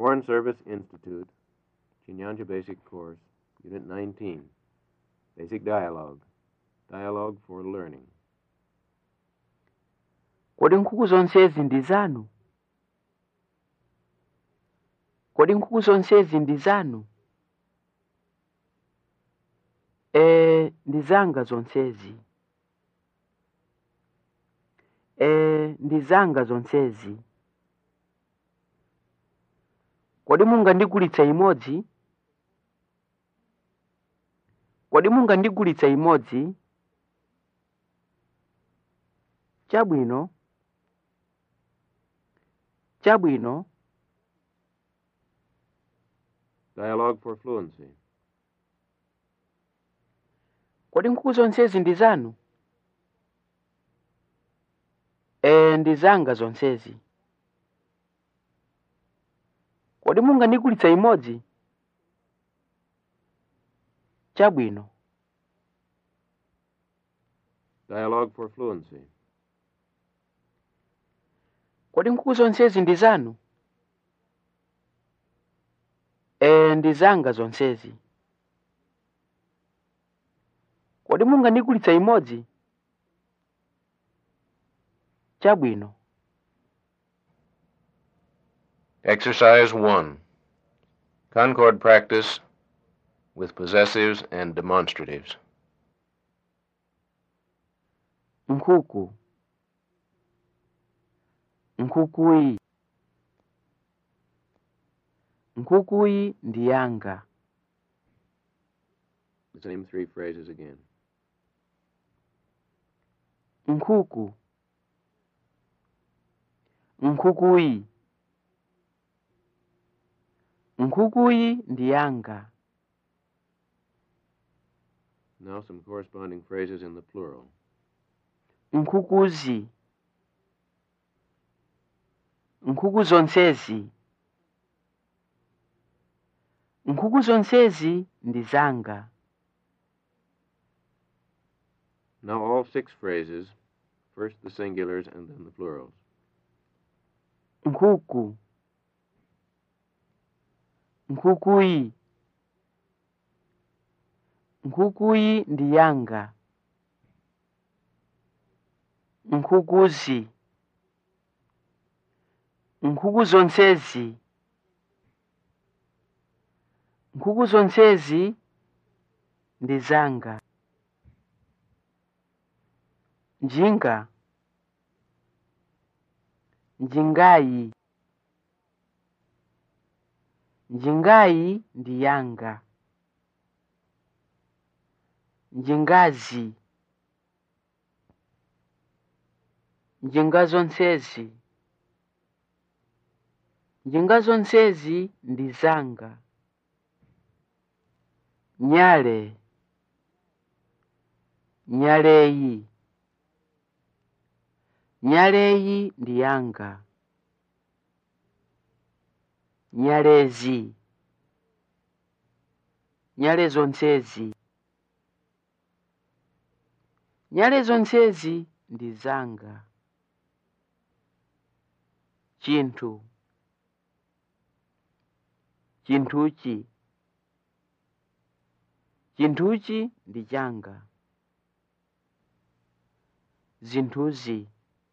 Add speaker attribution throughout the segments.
Speaker 1: Foreign Service Institute, Chinyanja Basic Course, Unit 19. Basic Dialogue. Dialogue for Learning.
Speaker 2: kodi nkhuku zonsezi ndi zanu kodi nkhuku zonsezi ndi zanu ee ndi zanga zonsezi ee ndi zanga zonsezi kodi mungandigulitse imodzi kodi mungandigulitse imodzi chabwino chabwino
Speaker 1: Dialogue for Fluency.
Speaker 2: kodi nkhuku zonsezi ndi zanu ee ndi zanga zonsezi kodi mungandigulitsa imodzi chabwino
Speaker 1: Dialogue for Fluency.
Speaker 2: kodi nkhuku zonsezi ndi zanu ee ndi zanga zonsezi kodi mungandigulitsa imodzi chabwino
Speaker 1: Exercise 1. Concord practice with possessives and demonstratives.
Speaker 2: nkhuku nkhukuyi nkhukuyi ndi yanga
Speaker 1: The same three phrases again.
Speaker 2: nkhuku nkhukuyi nkhukuyi ndi yanga
Speaker 1: Now some corresponding phrases in the plural.
Speaker 2: nkhukuzi nkhuku zonsezi nkhuku zonsezi ndi zanga
Speaker 1: Now all six phrases, first the singulars and then the plurals.
Speaker 2: nkhuku nkhukuyi nkhukuyi ndi yanga nkhukuzi nkhuku zonsezi nkhuku zonsezi ndi zanga njinga njingayi njingayi ndi yanga njingazi njinga zonsezi njinga zonsezi ndi zanga nyale nyaleyi nyaleyi ndi yanga nyalezi nyale zonsezi nyale zonsezi ndi zanga chinthu chinthuchi chinthuchi ndi changa zinthuzi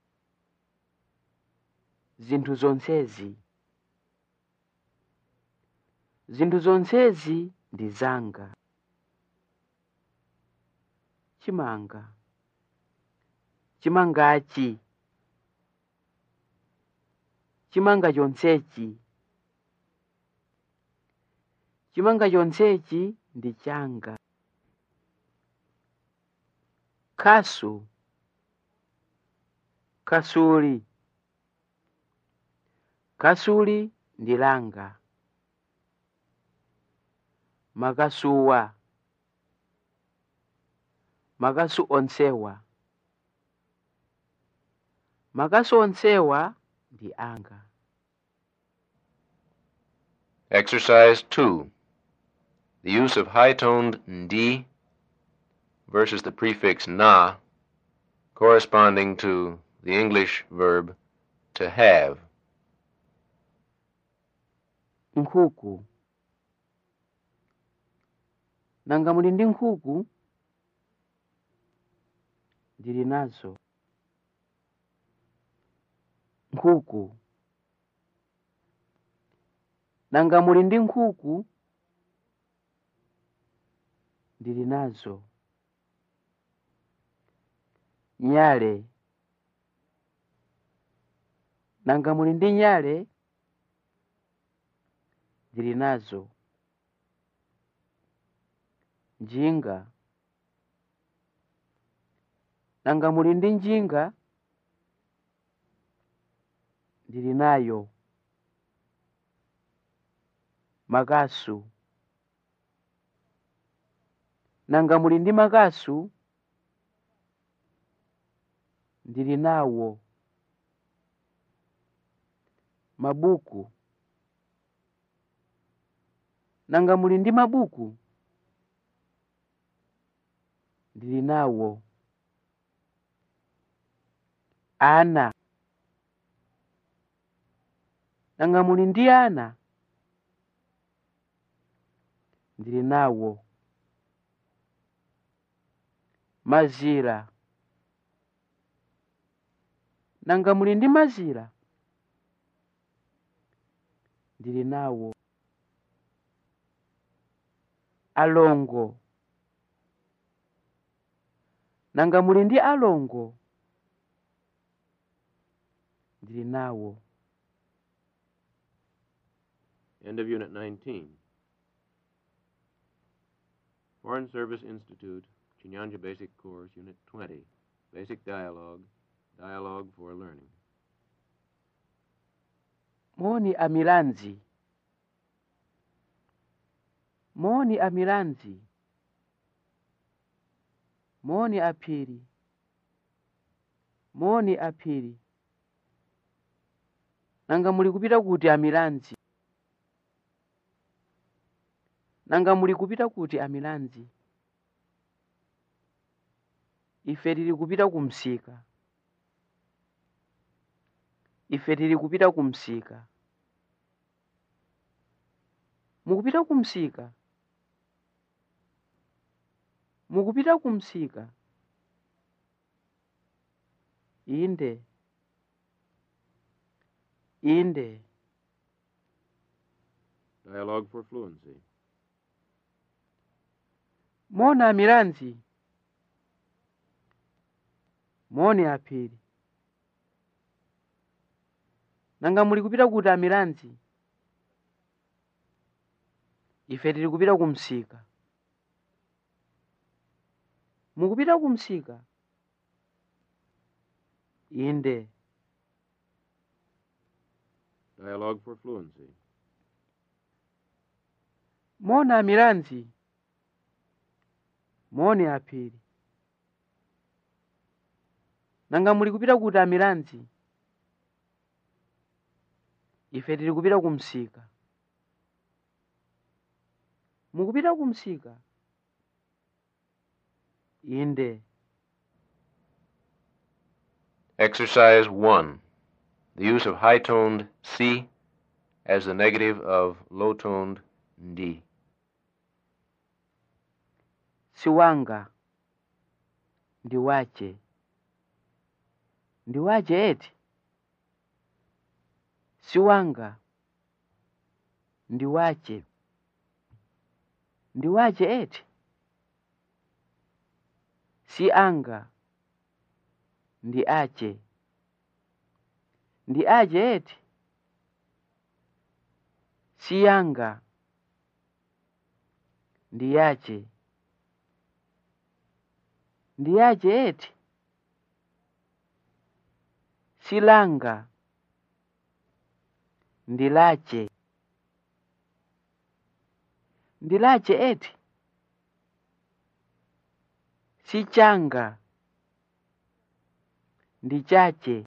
Speaker 2: zinthu zonsezi zinthu zonsezi ndi zanga chimanga chimangachi chimanga chonsechi chimanga chonsechi ndi changa khasu khasuli khasuli ndi langa makasuwa makasu onsewa makasu onsewa ndi anga
Speaker 1: Exercise 2. The use of high-toned ndi versus the prefix na corresponding to the English verb to have.
Speaker 2: nkhuku nanga muli ndi nkhuku ndili nazo nkhuku nanga muli ndi nkhuku ndili nazo nyale nanga muli ndi nyale ndili nazo njinga nanga muli ndi njinga ndili nayo makasu nanga muli ndi makasu ndili nawo mabuku nanga muli ndi mabuku ndili nawo ana nanga muli ndi ana ndili nawo mazira nanga muli ndi mazira ndili nawo alongo nanga muli ndi alongo ndili nawo
Speaker 1: End of Unit 19. Foreign Service Institute, Chinyanja Basic Course, Unit 20. Basic Dialogue, Dialogue for Learning.
Speaker 2: moni amilanzi moni amilanzi moni aphiri moni aphiri nanga muli kupita kuti amilanzi nanga muli kupita kuti amilanzi ife tili kupita kumsika ife tili kupita kumsika mukupita kumsika mukupita kumsika inde inde
Speaker 1: Dialogue for Fluency.
Speaker 2: mona amilanzi moni aphiri nanga muli kupita kuti amilanzi ife tili kupita kumsika mukupita kumsika inde
Speaker 1: Dialogue for Fluency.
Speaker 2: mona amilanzi moni aphiri nanga muli kupita kuti amilanzi ife tili kupita kumsika mukupita kumsika inde
Speaker 1: Exercise 1. The use of high toned C as the negative of low toned D.
Speaker 2: siwanga ndiwache ndiwache eti siwanga ndiwache ndiwache eti si anga ndi ache ndi ache eti si yanga ndi yache ndi yache eti silanga ndilache ndilache eti sichanga ndichache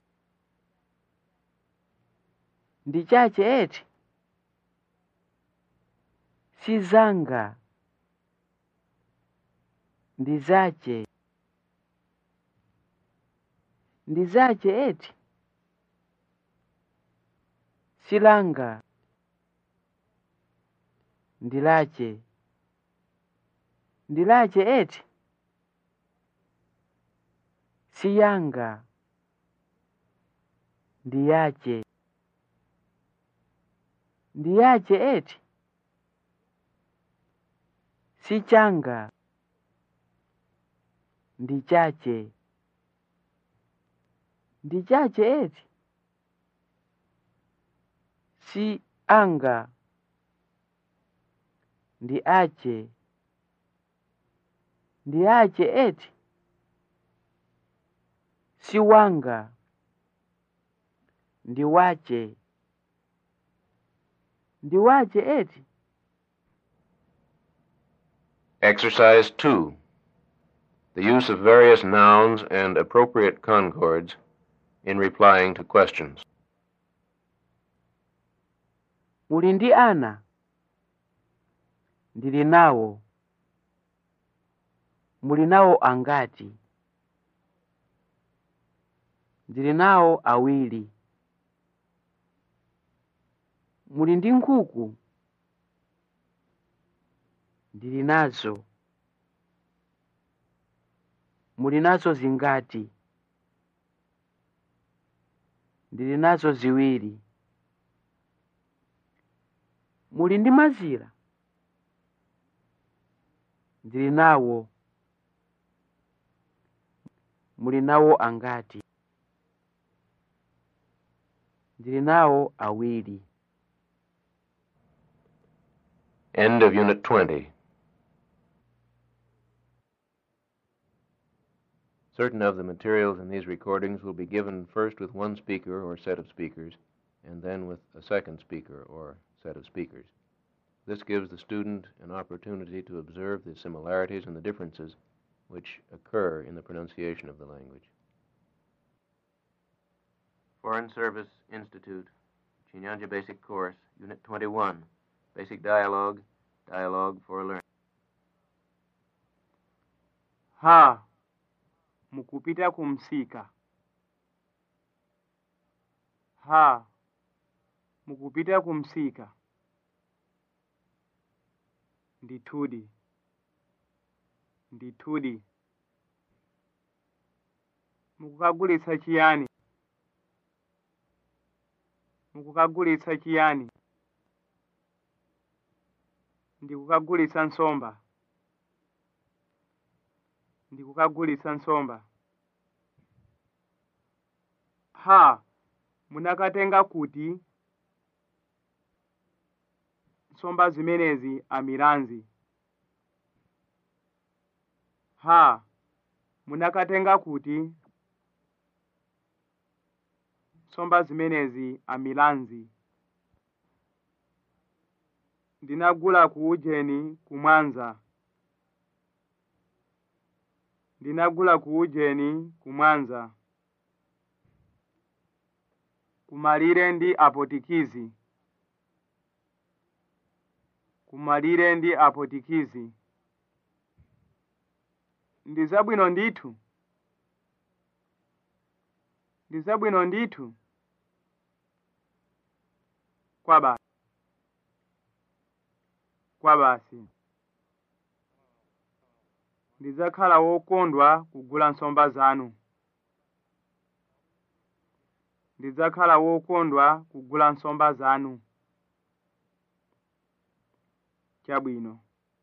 Speaker 2: ndichache eti sizanga ndizache ndizache eti silanga ndilache ndilache eti siyanga ndiyache ndiyache eti sichanga ndichache ndichache eti si anga ndiache ndiache eti si wanga ndiwache ndiwache eti
Speaker 1: Exercise 2. The use of various nouns and appropriate concords in replying to questions.
Speaker 2: uli ndi ana ndili nawo muli nawo angati ndili nawo awiri muli ndi nkhuku ndili nazo muli nazo zingati ndili nazo ziwiri muli ndi mazira ndili nawo muli nawo angati ndili nawo awiri
Speaker 1: End of Unit 20. Certain of the materials in these recordings will be given first with one speaker or set of speakers, and then with a second speaker or set of speakers. This gives the student an opportunity to observe the similarities and the differences which occur in the pronunciation of the language. Foreign Service Institute, Chinyanja Basic Course, Unit 21, Basic Dialogue, Dialogue for Learning.
Speaker 3: ha mukupita kumsika ha mukupita kumsika ndithudi ndithudi mukukagulitsa chiyani mukukagulitsa chiyani ndikukagulitsa nsomba ndikukagulitsa nsomba ha munakatenga kuti nsomba zimenezi amilanzi ha munakatenga kuti nsomba zimenezi amilanzi ndinagula ku ujeni kumwanza ndinagula ku ujeni kumwanza kumalire ndi apotikizi kumalire ndi apotikizi ndi zabwino ndithu ndi zabwino ndithu kwa basi kwa basi ndidzakhala wokondwa kugula nsomba zanu ndidzakhala wokondwa kugula nsomba zanu chabwino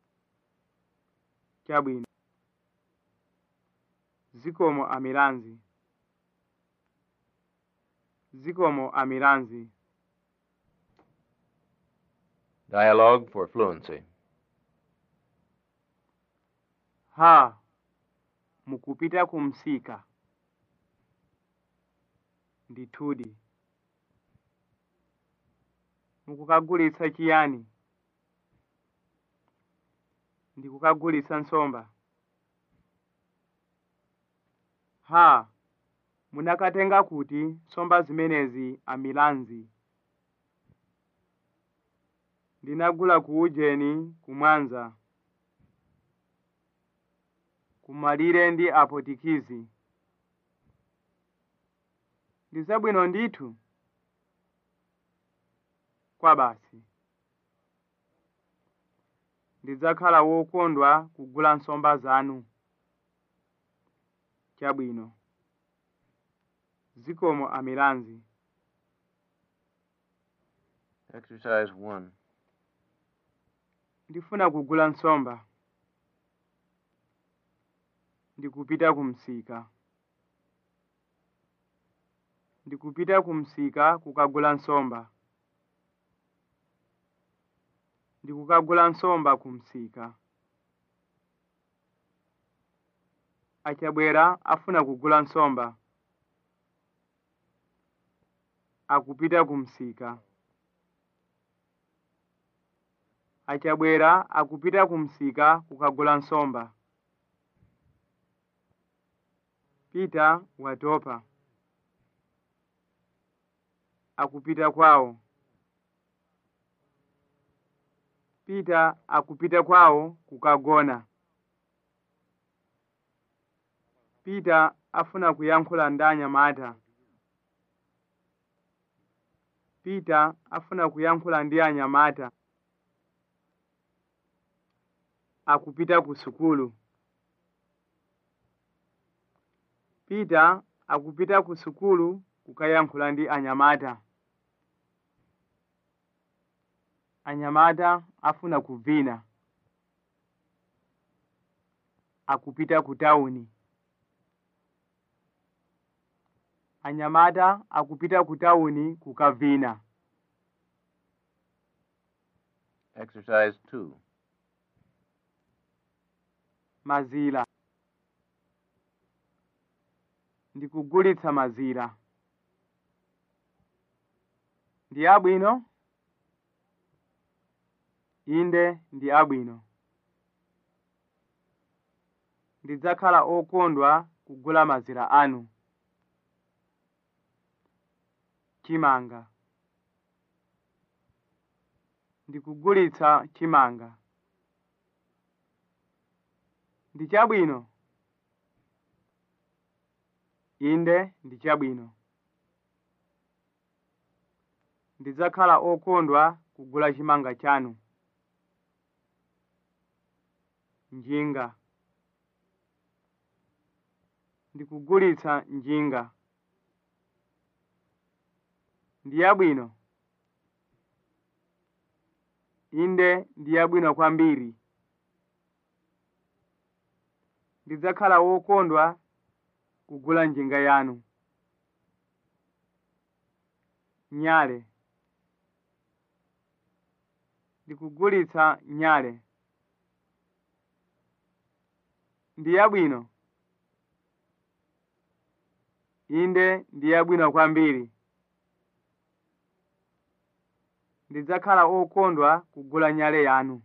Speaker 3: chabwino zikomo amilanzi zikomo amilanzi
Speaker 1: Dialogue for Fluency.
Speaker 3: ha mukupita kumsika ndithudi mukukagulitsa chiyani ndikukagulitsa nsomba ha munakatenga kuti nsomba zimenezi amilanzi ndinagula ku ujeni kumwanza kumalire ndi apotikizi ndi zabwino ndithu kwa basi ndidzakhala wokondwa kugula nsomba zanu chabwino zikomo amilanzi
Speaker 1: Exercise 1.
Speaker 3: ndifuna kugula nsomba ndikupita kumsika ndikupita kumsika kukagula nsomba ndikukagula nsomba kumsika achabwera afuna kugula nsomba akupita kumsika achabwera akupita kumsika kukagula nsomba pita watopa akupita kwawo pita akupita kwawo kukagona pita afuna kuyankhula ndi anyamata pita afuna kuyankhula ndi anyamata akupita ku sukulu pita akupita ku sukulu kukayankhula ndi anyamata anyamata afuna kuvina akupita ku tawuni anyamata akupita ku tawuni kukavina
Speaker 1: Exercise 2.
Speaker 3: mazira ndikugulitsa mazira ndi abwino inde ndi abwino ndidzakhala okondwa kugula mazira anu chimanga ndikugulitsa chimanga ndi chabwino inde ndi chabwino ndidzakhala okondwa kugula chimanga chanu njinga ndikugulitsa njinga ndi yabwino inde ndi yabwino kwambiri ndidzakhala wokondwa kugula njinga yanu nyale ndikugulitsa nyale ndi yabwino inde ndi yabwino kwambiri ndidzakhala okondwa kugula nyale yanu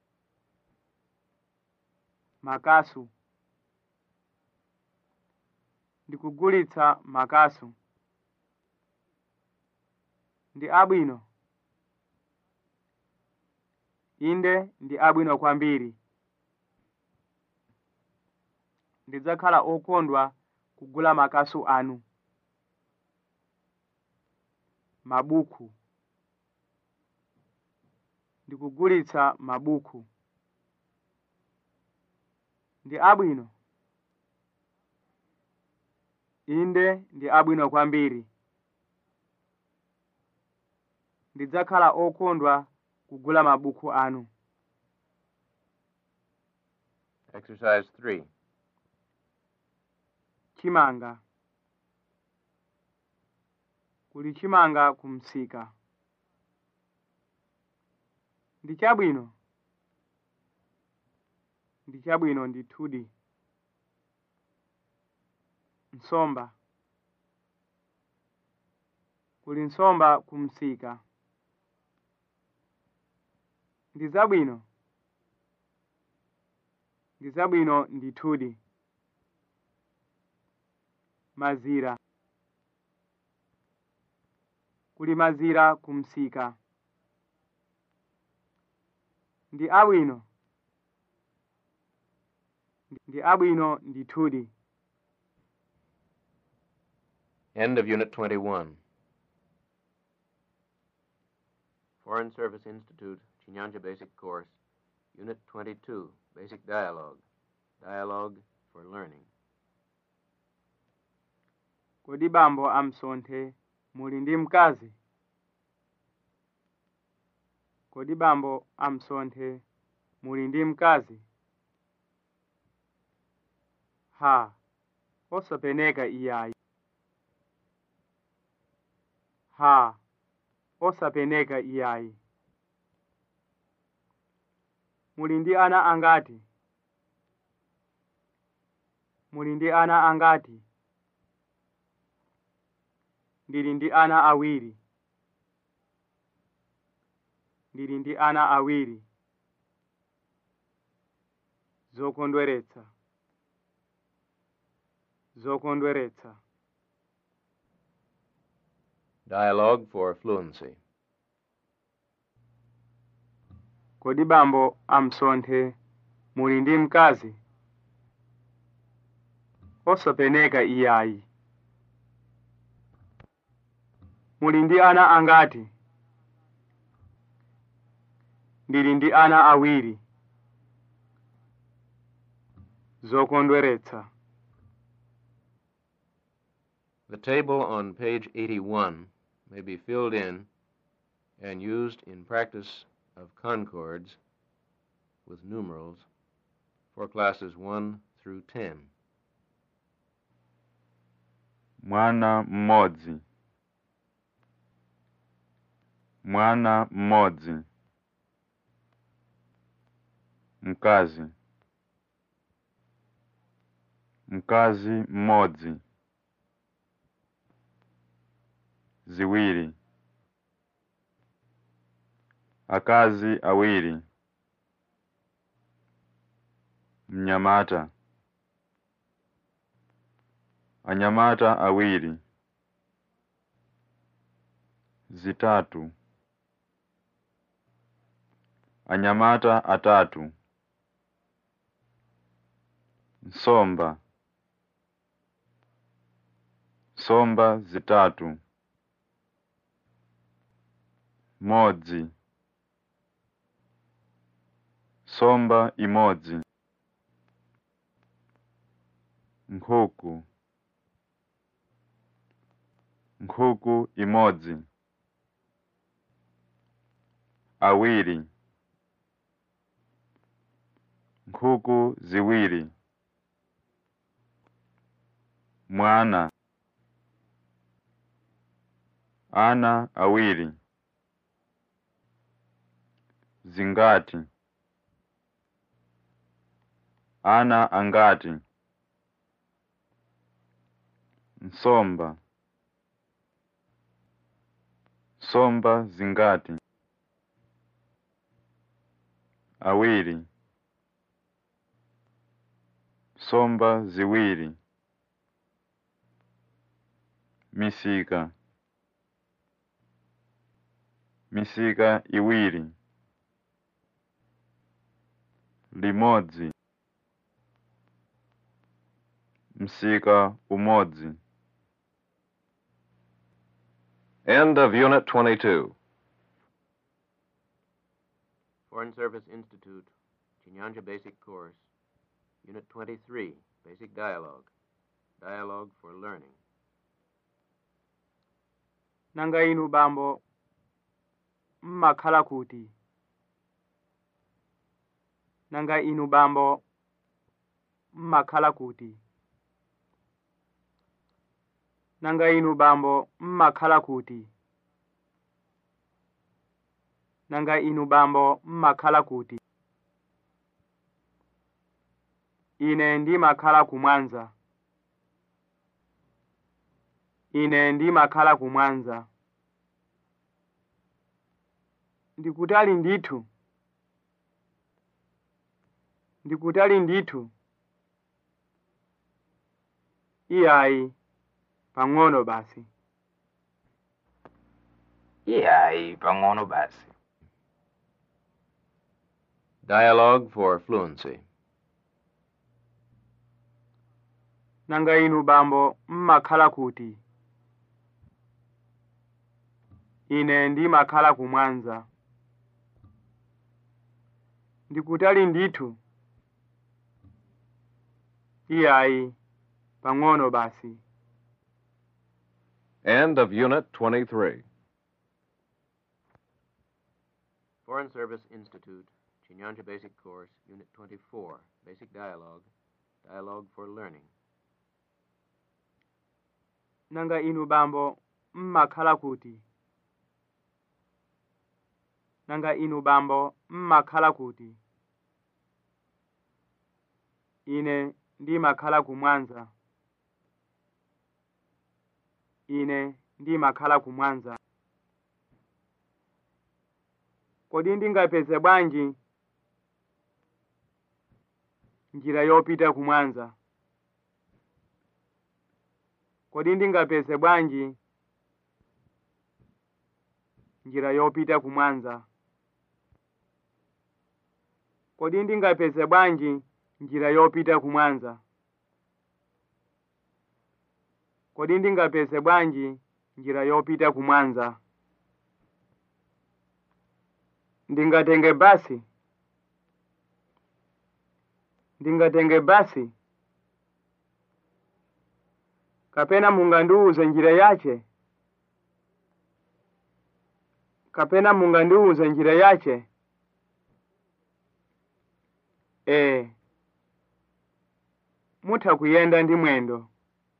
Speaker 3: makasu ndikugulitsa makasu ndi abwino inde ndi abwino kwambiri ndidzakhala okondwa kugula makasu anu mabuku ndikugulitsa mabuku ndi abwino inde ndi abwino kwambiri ndidzakhala okondwa kugula mabuku anu
Speaker 1: Exercise 3.
Speaker 3: chimanga kuli chimanga kumsika ndi chabwino ndi chabwino ndithudi nsomba kuli nsomba kumsika ndi zabwino ndi zabwino ndithudi mazira kuli mazira kumsika ndi abwino ndi abwino ndithudi
Speaker 1: End of Unit 21. Foreign Service Institute, Chinyanja Basic Course, Unit 22, Basic Dialogue. Dialogue for Learning.
Speaker 3: kodi bambo amsonthe muli ndi mkazi kodi bambo amsonthe muli ndi mkazi ha osapeneka iyayi ha osapeneka iyayi muli ndi ana angati muli ndi ana angati ndili ndi ana awiri ndili ndi ana awiri zokondweretsa zokondweretsa
Speaker 1: Dialogue for Fluency.
Speaker 3: kodi bambo amsonthe muli ndi mkazi osapeneka iyayi muli ndi ana angati ndili ndi ana awiri zokondweretsa
Speaker 1: The table on page 81 may be filled in and used in practice of concords with numerals for classes 1 through 10.
Speaker 4: mwana mmodzi mwana mmodzi mkazi mkazi mmodzi ziwiri akazi awiri mnyamata anyamata awiri zitatu anyamata atatu nsomba nsomba zitatu modzi nsomba imodzi nkhuku nkhuku imodzi awiri nkhuku ziwiri mwana ana awiri zingati ana angati nsomba nsomba zingati awiri nsomba ziwiri misika misika iwiri limodzi msika umodzi
Speaker 5: End of Unit 22.
Speaker 1: Foreign Service Institute, Chinyanja Basic Course, Unit 23, Basic Dialogue. Dialogue for Learning.
Speaker 3: nanga inu bambo mmakhala kuti nanga inu bambo mmakhala kuti nanga inu bambo mmakhala kuti nanga inu bambo mmakhala kuti ine ndimakhala kumwanza ine ndimakhala kumwanza ndikutali ndithu ndikutali ndithu iyayi pang'ono basi
Speaker 6: iyayi pang'ono basi
Speaker 1: Dialogue for Fluency.
Speaker 3: nanga inu bambo mmakhala kuti ine ndimakhala kumwanza ndikutali ndithu iyayi pang'ono basi
Speaker 5: End of Unit 23.
Speaker 1: Foreign Service Institute, Chinyanja Basic Course, Unit 24, Basic Dialogue, Dialogue for Learning.
Speaker 3: nanga inu bambo mmakhala kuti nanga inu bambo mmakhala kuti ine ndimakhala kumwanza ine ndimakhala kumwanza kodi ndingapeze bwanji njira yopita kumwanza kodi ndingapeze bwanji njira yopita kumwanza kodi ndingapeze bwanji njira yopita kumwanza kodi ndingapeze bwanji njira yopita kumwanza ndingatenge basi ndingatenge basi kapena mungandiuze njira yache kapena mungandiuze njira yache ee mutha kuyenda ndi mwendo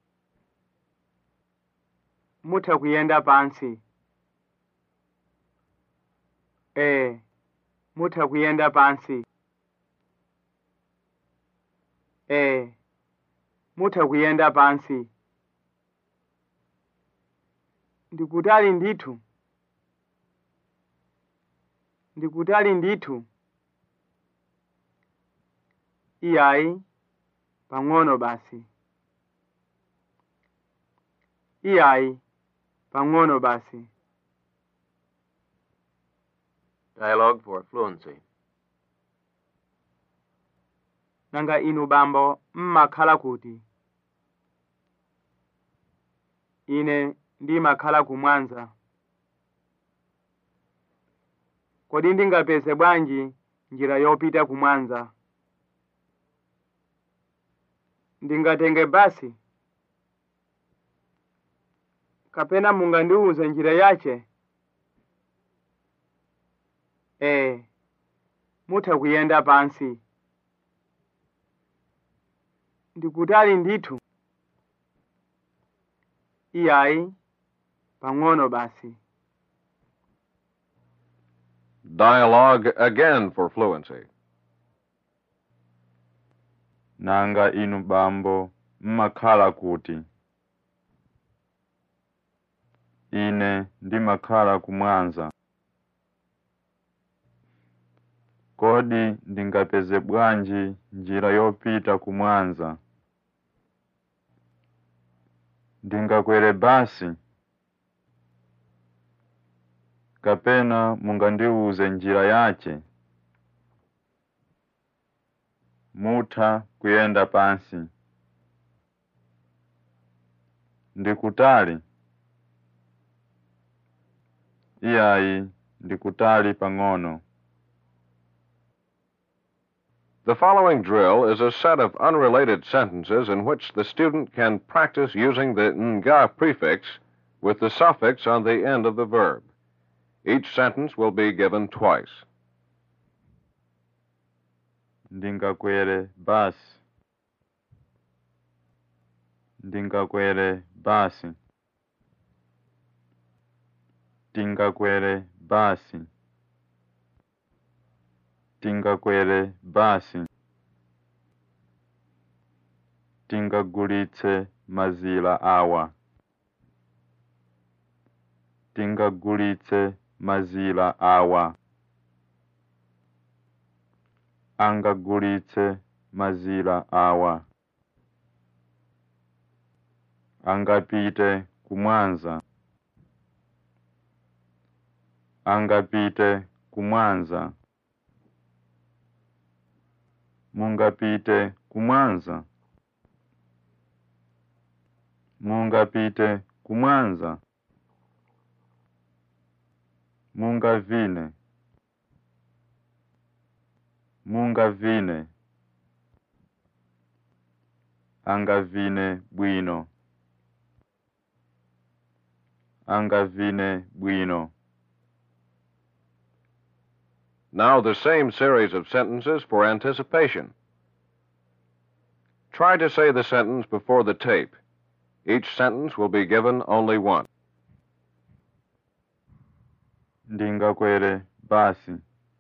Speaker 3: mutha kuyenda pansi ee mutha kuyenda pansi ee mutha kuyenda pansi ndikutali ndithu ndikutali ndithu iyayi pang'ono basi iyayi pang'ono basi
Speaker 1: Dialogue for Fluency.
Speaker 3: nanga inu bambo mmakhala kuti ine ndimakhala kumwanza kodi ndingapeze bwanji njira yopita kumwanza ndingatenge basi kapena mungandiuze njira yache ee mutha kuyenda pansi ndikutali ndithu iyayi pang'ono basi
Speaker 5: Dialogue again for fluency.
Speaker 4: nanga inu bambo mmakhala kuti ine ndimakhala kumwanza kodi ndingapeze bwanji njira yopita kumwanza ndingakwere basi kapena mungandiuze njira yache mutha kuyenda pansi ndikutali iyayi ndikutali pang'ono
Speaker 5: The following drill is a set of unrelated sentences in which the student can practice using the nga prefix with the suffix on the end of the verb. Each sentence will be given twice.
Speaker 4: ndingakwere basi ndingakwere basi tingakwere basi tingakwere basi tingagulitse mazira awa tingagulitse mazira awa angagulitse mazira awa angapite kumwanza angapite kumwanza mungapite kumwanza mungapite kumwanza mungavine mungavine angavine bwino angavine bwino
Speaker 5: Now the same series of sentences for anticipation. Try to say the sentence before the tape. Each sentence will be given only once.
Speaker 4: ndingakwere basi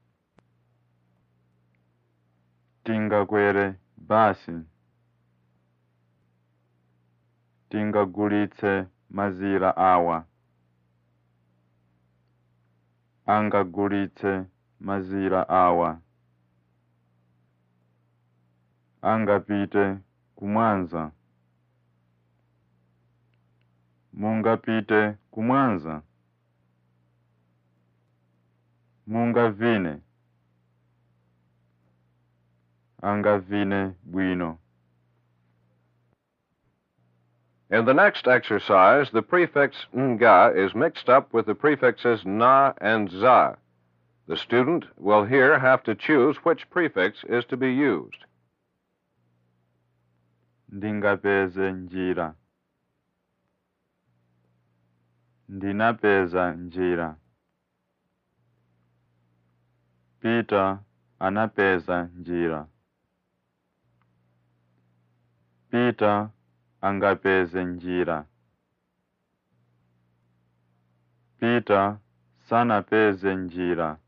Speaker 4: tingakwere basi tingagulitse mazira awa angagulitse mazira awa angapite kumwanza mungapite kumwanza mungavine angavine bwino
Speaker 5: In the next exercise, the prefix nga is mixed up with the prefixes na and za. The student will here have to choose which prefix is to be used.
Speaker 4: ndingapeze njira ndinapeza njira Peter anapeza njira Peter angapeze njira Peter sanapeze njira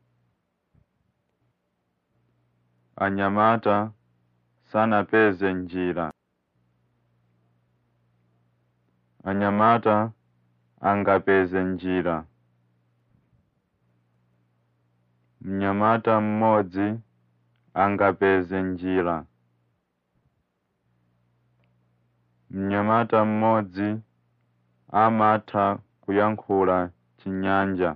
Speaker 4: anyamata sanapeze njira anyamata angapeze njira mnyamata mmodzi angapeze njira mnyamata mmodzi amatha kuyankhula chinyanja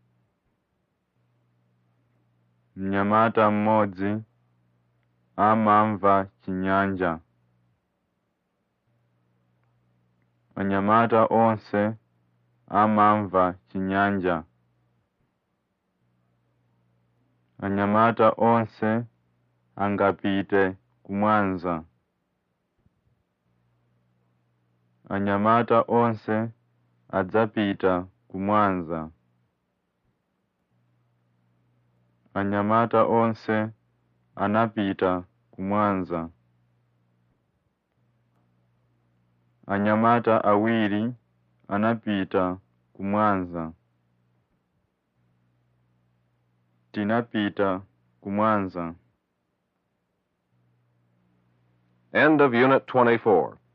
Speaker 4: mnyamata mmodzi amamva chinyanja anyamata onse amamva chinyanja anyamata onse angapite kumwanza anyamata onse adzapita kumwanza anyamata onse anapita kumwanza anyamata awiri anapita kumwanza tinapita kumwanza
Speaker 5: End of Unit 24.